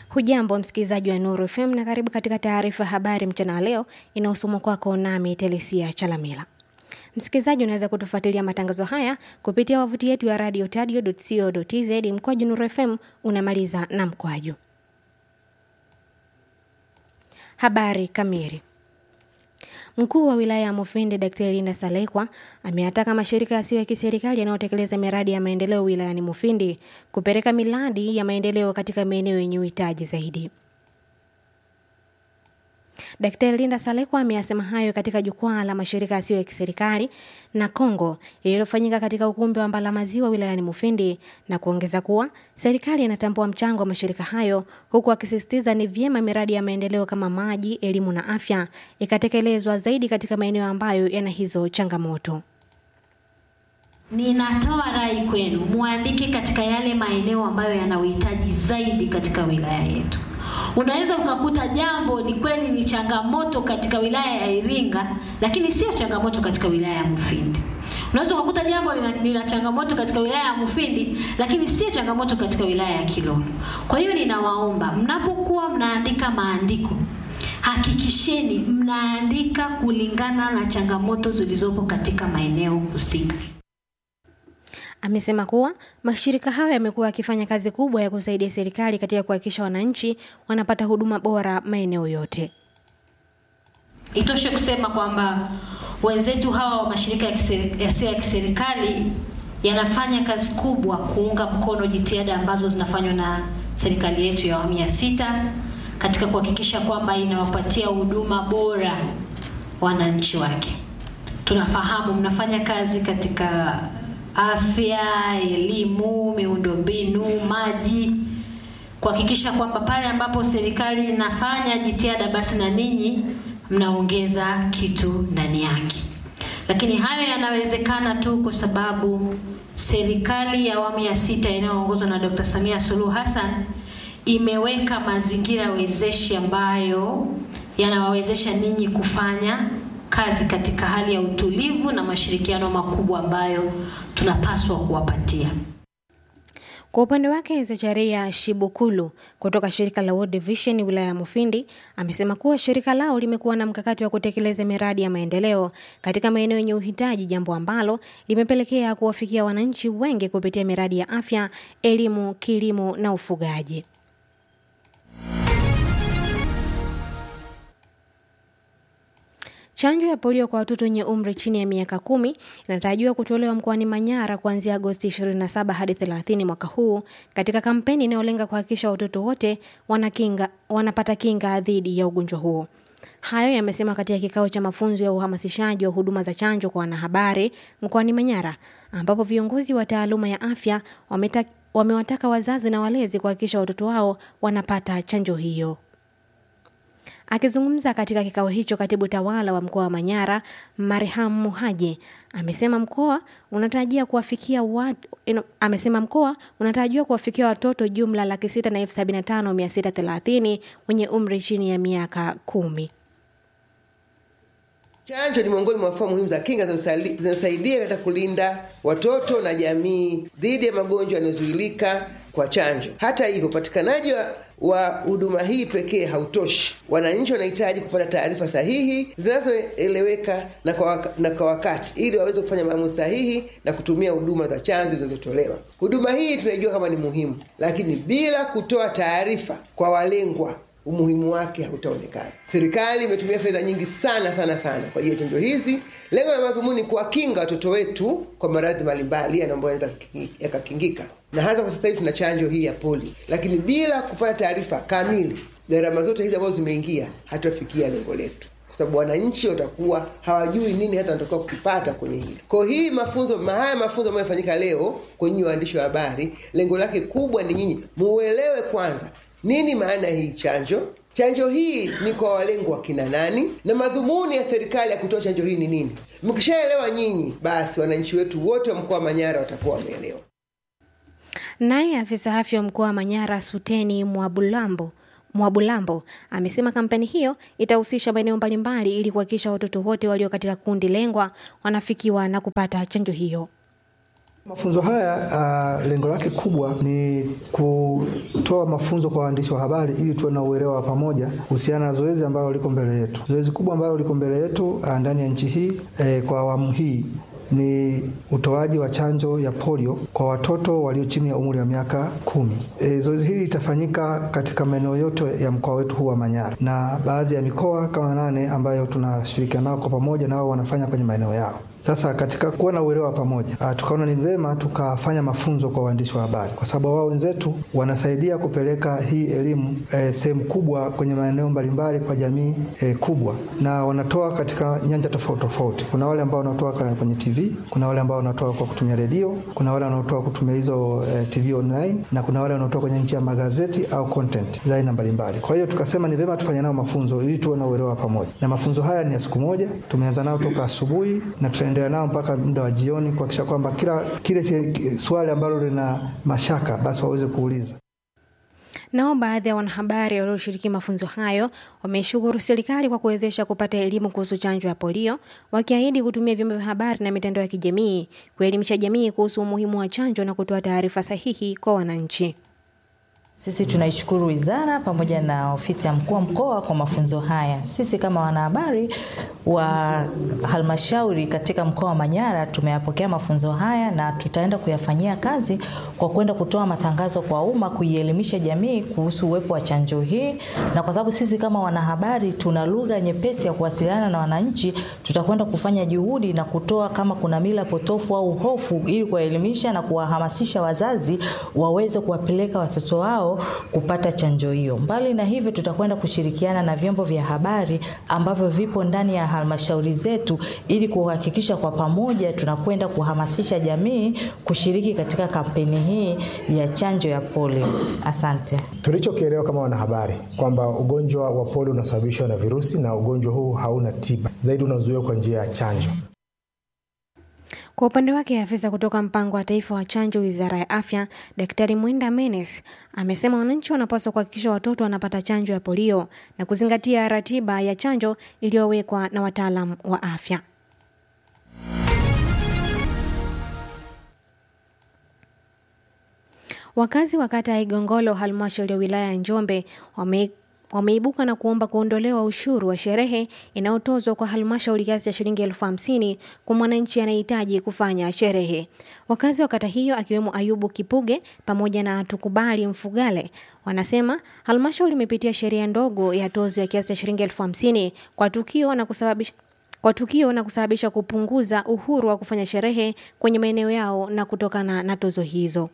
Hujambo msikilizaji wa Nuru FM na karibu katika taarifa ya habari mchana wa leo inayosomwa kwako nami Telesia Chalamila. Msikilizaji, unaweza kutufuatilia matangazo haya kupitia wavuti yetu ya radio tadio.co.tz mkwaju Nuru FM unamaliza na mkwaju. Habari kamili. Mkuu wa wilaya ya Mufindi Daktari Linda Salekwa ameyataka mashirika yasiyo ya kiserikali yanayotekeleza miradi ya maendeleo wilayani Mufindi kupeleka miradi ya maendeleo katika maeneo yenye uhitaji zaidi. Daktari Linda Salekwa ameyasema hayo katika jukwaa la mashirika yasiyo ya kiserikali na Kongo lililofanyika katika ukumbi wa Mbalamaziwa wilayani Mufindi na kuongeza kuwa serikali inatambua mchango wa mashirika hayo huku akisisitiza ni vyema miradi ya maendeleo kama maji, elimu na afya ikatekelezwa zaidi katika maeneo ambayo yana hizo changamoto. Ninatoa rai kwenu muandike katika yale maeneo ambayo yana uhitaji zaidi katika wilaya yetu. Unaweza ukakuta jambo ni kweli ni changamoto katika wilaya ya Iringa, lakini sio changamoto katika wilaya ya Mufindi. Unaweza ukakuta jambo lina changamoto katika wilaya ya Mufindi, lakini sio changamoto katika wilaya ya Kilolo. Kwa hiyo ninawaomba mnapokuwa mnaandika maandiko hakikisheni mnaandika kulingana na changamoto zilizopo katika maeneo husika. Amesema kuwa mashirika hayo yamekuwa yakifanya kazi kubwa ya kusaidia serikali katika kuhakikisha wananchi wanapata huduma bora maeneo yote. Itoshe kusema kwamba wenzetu hawa wa mashirika yasiyo ya kiserikali yanafanya kazi kubwa kuunga mkono jitihada ambazo zinafanywa na serikali yetu ya awamu ya sita katika kuhakikisha kwamba inawapatia huduma bora wananchi wake. Tunafahamu mnafanya kazi katika afya, elimu, miundombinu, maji, kuhakikisha kwamba pale ambapo serikali inafanya jitihada, basi na ninyi mnaongeza kitu ndani yake. Lakini hayo yanawezekana tu kwa sababu serikali ya awamu ya sita inayoongozwa na Dr. Samia Suluhu Hassan imeweka mazingira wezeshi ambayo yanawawezesha ninyi kufanya kazi katika hali ya utulivu na mashirikiano makubwa ambayo tunapaswa kuwapatia. Kwa upande wake Zecharia Shibukulu kutoka shirika la World Vision wilaya ya Mufindi amesema kuwa shirika lao limekuwa na mkakati wa kutekeleza miradi ya maendeleo katika maeneo yenye uhitaji, jambo ambalo limepelekea kuwafikia wananchi wengi kupitia miradi ya afya, elimu, kilimo na ufugaji. Chanjo ya polio kwa watoto wenye umri chini ya miaka kumi inatarajiwa kutolewa mkoani Manyara kuanzia Agosti 27 hadi 30 mwaka huu katika kampeni inayolenga kuhakikisha watoto wote wanakinga, wanapata kinga dhidi ya ugonjwa huo. Hayo yamesema katika kikao cha mafunzo ya uhamasishaji wa huduma za chanjo kwa wanahabari mkoani Manyara, ambapo viongozi wa taaluma ya afya wameta, wamewataka wazazi na walezi kuhakikisha watoto wao wanapata chanjo hiyo. Akizungumza katika kikao hicho, katibu tawala wa mkoa wa Manyara Marham Muhaji amesema mkoa unatarajia kuwafikia watu, amesema mkoa unatarajiwa kuwafikia watoto jumla laki sita na elfu sabini na tano mia sita thelathini wenye umri chini ya miaka kumi. Chanjo ni miongoni mwa fomu muhimu za kinga zinasaidia katika kulinda watoto na jamii dhidi ya magonjwa yanayozuilika kwa chanjo. Hata hivyo, upatikanaji wa huduma hii pekee hautoshi. Wananchi wanahitaji kupata taarifa sahihi zinazoeleweka na kwa, na kwa wakati ili waweze kufanya maamuzi sahihi na kutumia huduma za chanjo zinazotolewa. Huduma hii tunaijua kama ni muhimu, lakini bila kutoa taarifa kwa walengwa umuhimu wake hautaonekana. Serikali imetumia fedha nyingi sana sana sana kwa ajili ya chanjo hizi. Lengo la madhumuni kuwakinga watoto wetu kwa maradhi mbalimbali ambayo yanaweza yakakingika, na hasa kwa sasa hivi tuna chanjo hii ya polio, lakini bila kupata taarifa kamili, gharama zote hizi ambazo zimeingia, hatafikia lengo letu kwa sababu wananchi watakuwa hawajui nini hata wanatakiwa kukipata kwenye hili. Kwa hii mafunzo, haya mafunzo ambayo yafanyika leo kwenye waandishi wa habari, lengo lake kubwa ni nyinyi muelewe kwanza nini maana hii chanjo? Chanjo hii ni kwa walengwa wa kina nani, na madhumuni ya serikali ya kutoa chanjo hii ni nini? Mkishaelewa nyinyi, basi wananchi wetu wote wa mkoa wa Manyara watakuwa wameelewa. Naye afisa afya wa mkoa wa Manyara Suteni Mwabulambo Mwabulambo amesema kampeni hiyo itahusisha maeneo mbalimbali ili kuhakikisha watoto wote walio katika kundi lengwa wanafikiwa na kupata chanjo hiyo. Mafunzo haya uh, lengo lake kubwa ni kutoa kutoa mafunzo kwa waandishi wa habari ili tuwe na uelewa wa pamoja kuhusiana na zoezi ambalo liko mbele yetu. Zoezi kubwa ambalo liko mbele yetu ndani ya nchi hii eh, kwa awamu hii ni utoaji wa chanjo ya polio kwa watoto walio chini ya umri wa miaka kumi. E, zoezi hili litafanyika katika maeneo yote ya mkoa wetu huu wa Manyara na baadhi ya mikoa kama nane ambayo tunashirikiana nao kwa pamoja na wao wanafanya kwenye maeneo yao. Sasa katika kuwa na uelewa pamoja, tukaona ni vema tukafanya mafunzo kwa waandishi wa habari, kwa sababu wao wenzetu wanasaidia kupeleka hii elimu e, sehemu kubwa kwenye maeneo mbalimbali kwa jamii e, kubwa, na wanatoa katika nyanja tofauti tofauti. Kuna wale ambao wanatoa kwenye TV, kuna wale ambao wanatoa kwa kutumia redio, kuna wale wanaotoa kutumia hizo e, TV online, na kuna wale wanaotoa kwenye njia ya magazeti au content za aina mbalimbali. Kwa hiyo tukasema ni vema tufanye nao mafunzo ili tuwe na uelewa pamoja, na mafunzo haya ni ya siku moja. Tumeanza nao toka asubuhi na tutaendelea nao mpaka muda wa jioni kuhakikisha kwamba kila kile swali ambalo lina mashaka basi waweze kuuliza. Nao baadhi ya wanahabari walioshiriki mafunzo hayo wameshukuru serikali kwa kuwezesha kupata elimu kuhusu chanjo ya polio, wakiahidi kutumia vyombo vya habari na mitandao ya kijamii kuelimisha jamii kuhusu umuhimu wa chanjo na kutoa taarifa sahihi kwa wananchi. Sisi tunaishukuru wizara pamoja na ofisi ya mkuu wa mkoa kwa mafunzo haya. Sisi kama wanahabari wa halmashauri katika mkoa wa Manyara tumeyapokea mafunzo haya na tutaenda kuyafanyia kazi kwa kwenda kutoa matangazo kwa umma, kuielimisha jamii kuhusu uwepo wa chanjo hii, na kwa sababu sisi kama wanahabari tuna lugha nyepesi ya kuwasiliana na wananchi, tutakwenda kufanya juhudi na kutoa kama kuna mila potofu au hofu, ili kuwaelimisha na kuwahamasisha wazazi waweze kuwapeleka watoto wao kupata chanjo hiyo. Mbali na hivyo, tutakwenda kushirikiana na vyombo vya habari ambavyo vipo ndani ya halmashauri zetu ili kuhakikisha kwa pamoja tunakwenda kuhamasisha jamii kushiriki katika kampeni hii ya chanjo ya polio. Asante. Tulichokielewa kama wanahabari kwamba ugonjwa wa polio unasababishwa na virusi na ugonjwa huu hauna tiba, zaidi unazuiwa kwa njia ya chanjo. Kwa upande wake afisa kutoka mpango wa taifa wa chanjo wizara ya afya Daktari Mwenda Menes amesema wananchi wanapaswa kuhakikisha watoto wanapata chanjo ya polio na kuzingatia ratiba ya chanjo iliyowekwa na wataalamu wa afya. Wakazi wa kata ya Igongolo halmashauri ya wilaya ya Njombe wame wameibuka na kuomba kuondolewa ushuru wa sherehe inayotozwa kwa halmashauri kiasi cha shilingi elfu hamsini kwa mwananchi anayehitaji kufanya sherehe. Wakazi wa kata hiyo akiwemo Ayubu Kipuge pamoja na Tukubali Mfugale wanasema halmashauri imepitia sheria ndogo ya tozo ya kiasi cha shilingi elfu hamsini kwa tukio na kusababisha kwa tukio na kusababisha kupunguza uhuru wa kufanya sherehe kwenye maeneo yao na kutokana na tozo hizo.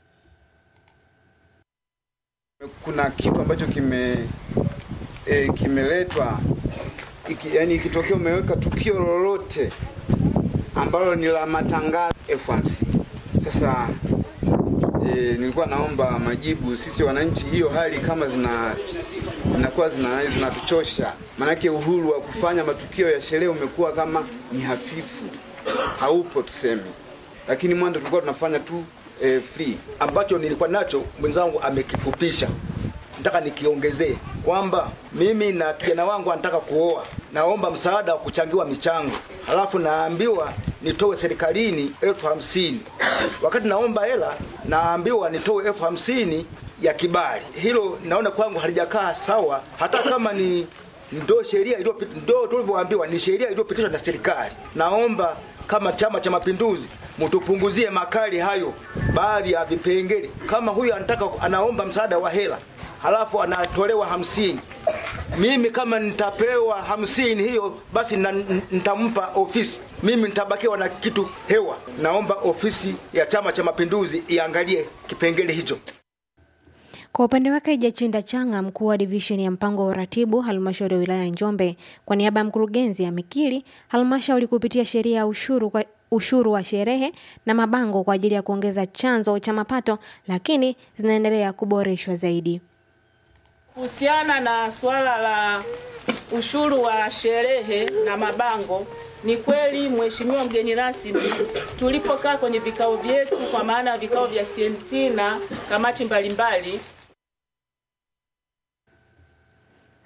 Kuna kitu ambacho kime e, kimeletwa iki, yani ikitokea umeweka tukio lolote ambalo ni la matangazo elfu hamsini. Sasa e, nilikuwa naomba majibu sisi wananchi, hiyo hali kama zina zinakuwa zina zinatuchosha, maanake uhuru wa kufanya matukio ya sherehe umekuwa kama ni hafifu, haupo tuseme, lakini mwanzo tulikuwa tunafanya tu e, free. Ambacho nilikuwa nacho mwenzangu amekifupisha, nataka nikiongezee kwamba mimi na kijana wangu anataka kuoa, naomba msaada wa kuchangiwa michango, halafu naambiwa nitoe serikalini elfu hamsini. Wakati naomba hela naambiwa nitoe elfu hamsini ya kibali. Hilo naona kwangu halijakaa sawa, hata kama ni ndo sheria iliyopitishwa, ndo tulivyoambiwa ni sheria iliyopitishwa na serikali. Naomba kama Chama cha Mapinduzi mtupunguzie makali hayo, baadhi ya vipengele. Kama huyu anataka anaomba msaada wa hela halafu anatolewa hamsini, mimi kama nitapewa hamsini hiyo basi na, nitampa ofisi, mimi nitabakiwa na kitu hewa. Naomba ofisi ya Chama cha Mapinduzi iangalie kipengele hicho. Kwa upande wake Jachinda Changa, mkuu wa divisheni ya mpango wa uratibu halmashauri ya wilaya ya Njombe, kwa niaba ya mkurugenzi amekiri halmashauri kupitia sheria ya ushuru kwa ushuru wa sherehe na mabango kwa ajili ya kuongeza chanzo cha mapato, lakini zinaendelea kuboreshwa zaidi. Kuhusiana na suala la ushuru wa sherehe na mabango, ni kweli Mheshimiwa mgeni rasmi, tulipokaa kwenye vikao vyetu, kwa maana ya vikao vya CMT na kamati mbalimbali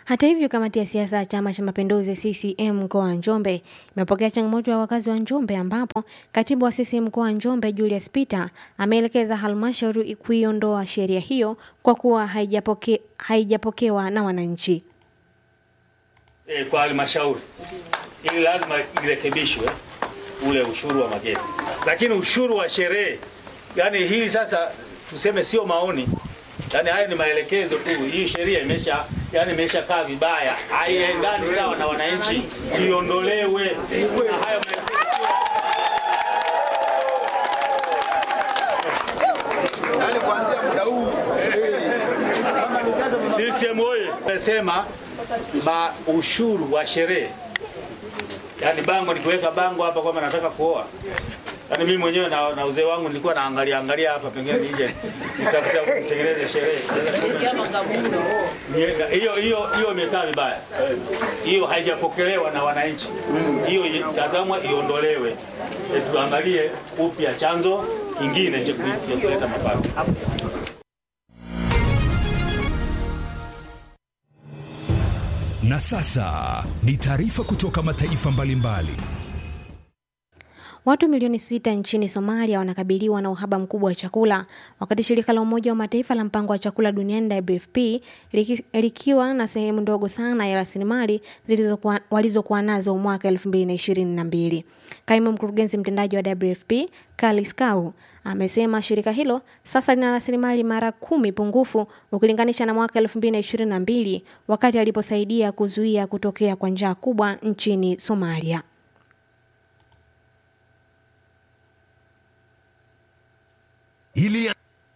Hata hivyo, kamati ya siasa ya Chama cha Mapinduzi CCM mkoa wa Njombe imepokea changamoto ya wakazi wa Njombe, ambapo katibu wa CCM mkoa wa Njombe Julius Peter ameelekeza halmashauri kuiondoa sheria hiyo kwa kuwa haijapoke, haijapokewa na wananchi. E, kwa halmashauri ili lazima irekebishwe ule ushuru wa mageti, lakini ushuru wa sherehe, yani hii sasa tuseme sio maoni yani haya ni maelekezo tu. Hii sheria imesha yani imesha kaa vibaya, haiendani sawa na wananchi, iondolewe na haya maelekezo. Yaani kuanzia muda huu CCM oye! Nasema ma ushuru wa sherehe, yaani bango, nikiweka bango hapa kwamba nataka kuoa Yaani mimi mwenyewe na, na uzee wangu nilikuwa naangalia angalia hapa pengine nije nitakuta kutengeneza sherehe. Hiyo hiyo hiyo imekaa vibaya. Hiyo haijapokelewa na wananchi. Hiyo tazamwa iondolewe. E, tuangalie upya chanzo kingine cha kuleta mapato. Na sasa ni taarifa kutoka mataifa mbalimbali mbali. Watu milioni sita nchini Somalia wanakabiliwa na uhaba mkubwa wa chakula, wakati shirika la Umoja wa Mataifa la mpango wa chakula duniani WFP liki, likiwa na sehemu ndogo sana ya rasilimali walizokuwa nazo mwaka 2022. Kaimu mkurugenzi mtendaji wa WFP Kali Skau amesema shirika hilo sasa lina rasilimali mara kumi pungufu ukilinganisha na mwaka 2022 wakati aliposaidia kuzuia kutokea kwa njaa kubwa nchini Somalia. Ili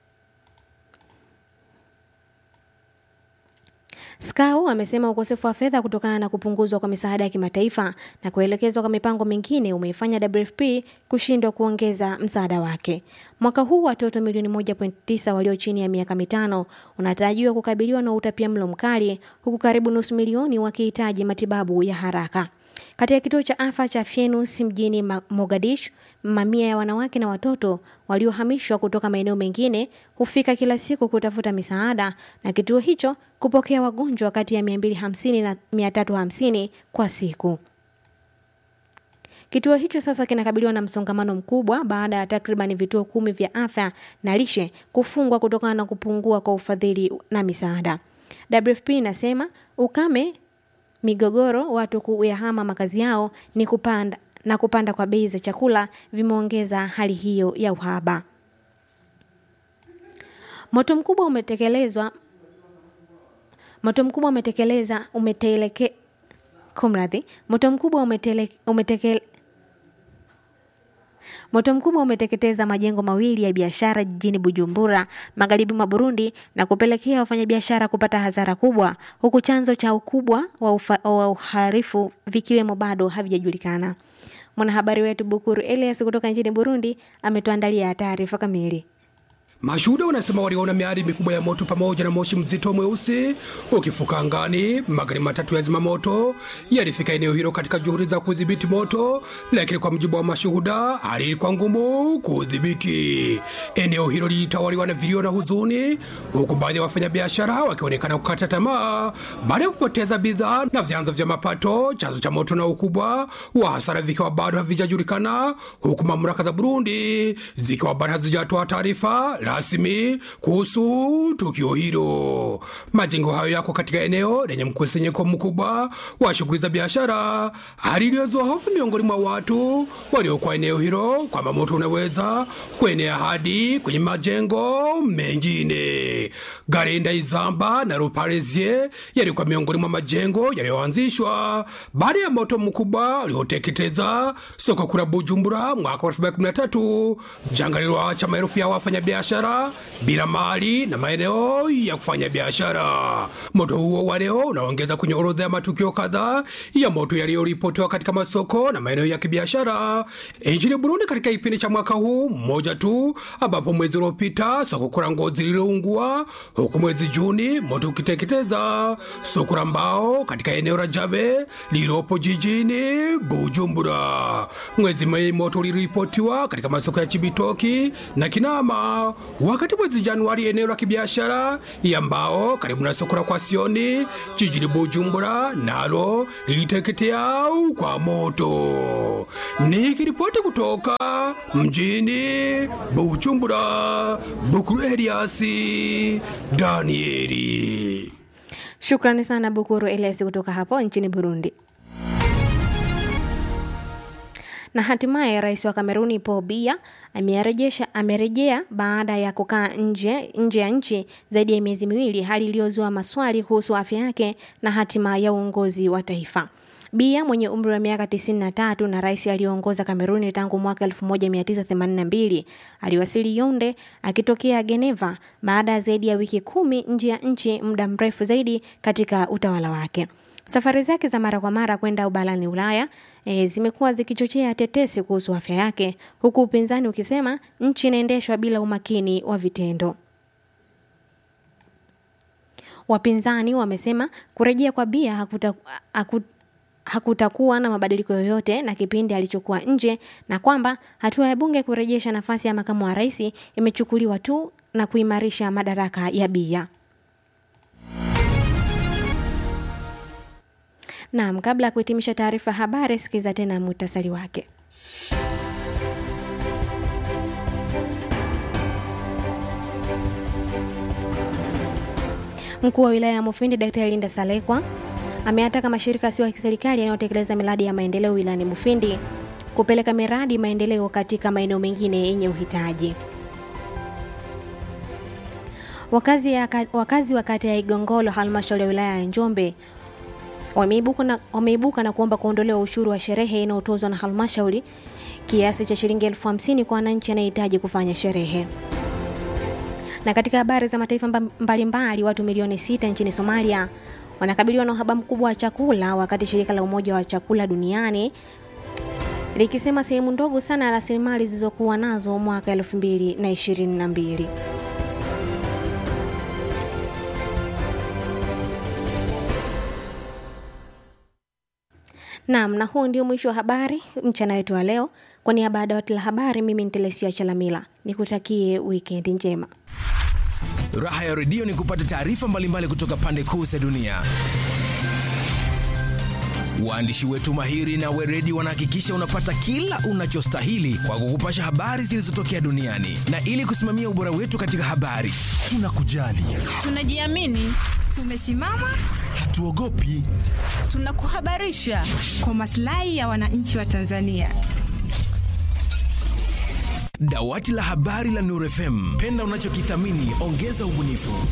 Skau amesema ukosefu wa fedha kutokana na kupunguzwa kwa misaada ya kimataifa na kuelekezwa kwa mipango mingine umeifanya WFP kushindwa kuongeza msaada wake. Mwaka huu watoto milioni 1.9 walio chini ya miaka mitano unatarajiwa kukabiliwa na utapiamlo mkali huku karibu nusu milioni wakihitaji matibabu ya haraka. Katika kituo cha afya cha Fienus mjini Mogadishu, mamia ya wanawake na watoto waliohamishwa kutoka maeneo mengine hufika kila siku kutafuta misaada na kituo hicho kupokea wagonjwa kati ya 250 na 350 kwa siku. Kituo hicho sasa kinakabiliwa na msongamano mkubwa baada ya takriban vituo kumi vya afya na lishe kufungwa kutokana na kupungua kwa ufadhili na misaada. WFP inasema ukame migogoro, watu kuyahama makazi yao ni kupanda na kupanda kwa bei za chakula vimeongeza hali hiyo ya uhaba. Moto mkubwa umetekelezwa moto mkubwa umetekeleza umeteleke kumradhi, moto mkubwa umetele, umeteke, Moto mkubwa umeteketeza majengo mawili ya biashara jijini Bujumbura, magharibi mwa Burundi na kupelekea wafanyabiashara kupata hasara kubwa, huku chanzo cha ukubwa wa, ufa, wa uharifu vikiwemo bado havijajulikana. Mwanahabari wetu Bukuru Elias kutoka nchini Burundi ametuandalia taarifa kamili. Mashuhuda wanasema waliona miali mikubwa ya moto pamoja na moshi mzito mweusi ukifuka angani. Magari matatu ya zimamoto yalifika eneo hilo katika juhudi za kudhibiti moto, lakini kwa mujibu wa mashuhuda, hali ilikuwa ngumu kudhibiti. Eneo hilo lilitawaliwa na vilio na huzuni, huku baadhi ya wafanyabiashara wakionekana kukata tamaa baada ya kupoteza bidhaa na vyanzo vya mapato. Chanzo cha moto na ukubwa wa hasara vikiwa bado havijajulikana, huku mamlaka za Burundi zikiwa bado hazijatoa taarifa rasmi kuhusu tukio hilo. Majengo hayo yako katika eneo lenye mkusanyiko mkubwa wa shughuli za biashara, hali iliyozua hofu miongoni mwa watu waliokuwa eneo hilo kwamba moto unaweza kuenea hadi kwenye majengo mengine. Garenda Izamba na Ruparezie yalikuwa miongoni mwa majengo yaliyoanzishwa baada ya moto mkubwa ulioteketeza soko kuu la Bujumbura mwaka wa 2013, janga lililoacha maelfu ya wafanyabiashara bila mali na maeneo ya kufanya biashara. Moto huo wa leo unaongeza kwenye orodha ya matukio kadhaa ya moto yaliyoripotiwa katika masoko na maeneo ya kibiashara nchini Burundi katika kipindi cha mwaka huu mmoja tu, ambapo mwezi uliopita soko kuu la Ngozi lililoungua, huku mwezi Juni moto ukiteketeza soko la mbao katika eneo la Jabe lililopo jijini Bujumbura. Mwezi Mei moto uliripotiwa katika masoko ya Chibitoki na Kinama wakati mwezi Januari eneo la kibiashara ya mbao karibu na soko la Kwasioni jijini Bujumbura nalo liliteketea kwa moto. Nikiripoti kutoka mjini Bujumbura, Bukuru Eliasi Danieli. Shukrani sana Bukuru Elias kutoka hapo nchini Burundi. Na hatimaye rais wa Kameruni Paul Biya amerejesha amerejea baada ya kukaa nje nje ya nchi zaidi ya miezi miwili, hali iliyozua maswali kuhusu afya yake na hatima ya uongozi wa taifa. Biya mwenye umri wa miaka 93 na rais aliyeongoza Kameruni tangu mwaka 1982 aliwasili Yaounde akitokea Geneva baada ya zaidi ya wiki kumi nje ya nchi, muda mrefu zaidi katika utawala wake. Safari zake za mara kwa mara kwenda ubalani Ulaya e, zimekuwa zikichochea tetesi kuhusu afya yake, huku upinzani ukisema nchi inaendeshwa bila umakini wa vitendo. Wapinzani wamesema kurejea kwa Biya hakuta, haku, hakutakuwa na mabadiliko yoyote na kipindi alichokuwa nje na kwamba hatua ya bunge kurejesha nafasi ya makamu wa rais imechukuliwa tu na kuimarisha madaraka ya Biya. Naam, kabla ya kuhitimisha taarifa ya habari, sikiza tena muhtasari wake. Mkuu wa wilaya ya Mufindi Daktari Linda Salekwa ameataka mashirika yasiyo ya kiserikali yanayotekeleza miradi ya maendeleo wilayani Mufindi kupeleka miradi maendeleo katika maeneo mengine yenye uhitaji. Wakazi, ya, wakazi wa kata ya Igongolo halmashauri ya wilaya ya Njombe wameibuka na, wameibuka na kuomba kuondolewa ushuru wa sherehe inayotozwa na halmashauri kiasi cha shilingi elfu hamsini kwa wananchi anayehitaji kufanya sherehe. Na katika habari za mataifa mbalimbali mbali, watu milioni sita nchini Somalia wanakabiliwa na uhaba mkubwa wa chakula, wakati shirika la Umoja wa Chakula Duniani likisema sehemu ndogo sana ya rasilimali zilizokuwa nazo mwaka elfu mbili na ishirini na mbili. Naam, na huu ndio mwisho wa habari mchana wetu wa leo. Kwa niaba ya dawati la habari, mimi ni Telesia Chalamila, nikutakie wikendi njema. Raha ya redio ni kupata taarifa mbalimbali kutoka pande kuu za dunia. Waandishi wetu mahiri na weredi wanahakikisha unapata kila unachostahili kwa kukupasha habari zilizotokea duniani, na ili kusimamia ubora wetu katika habari, tunakujali, tunajiamini, tumesimama, hatuogopi, tunakuhabarisha kwa maslahi ya wananchi wa Tanzania. Dawati la habari la Nuru FM, penda unachokithamini, ongeza ubunifu.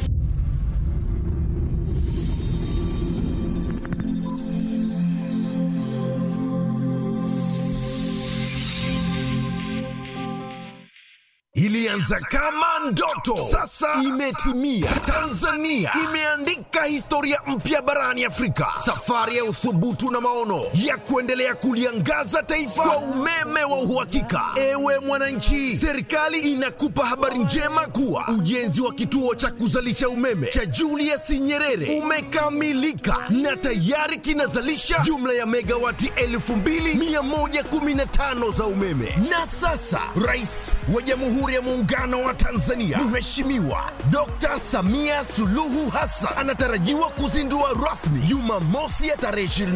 Ilianza kama ndoto, sasa imetimia. Tanzania imeandika historia mpya barani Afrika, safari ya uthubutu na maono ya kuendelea kuliangaza taifa kwa umeme wa uhakika. Ewe mwananchi, serikali inakupa habari njema kuwa ujenzi wa kituo cha kuzalisha umeme cha Julius Nyerere umekamilika na tayari kinazalisha jumla ya megawati 2115 za umeme. Na sasa rais wa Jamhuri ya Muungano wa Tanzania Mheshimiwa Dr. Samia Suluhu Hassan anatarajiwa kuzindua rasmi Jumamosi ya tarehe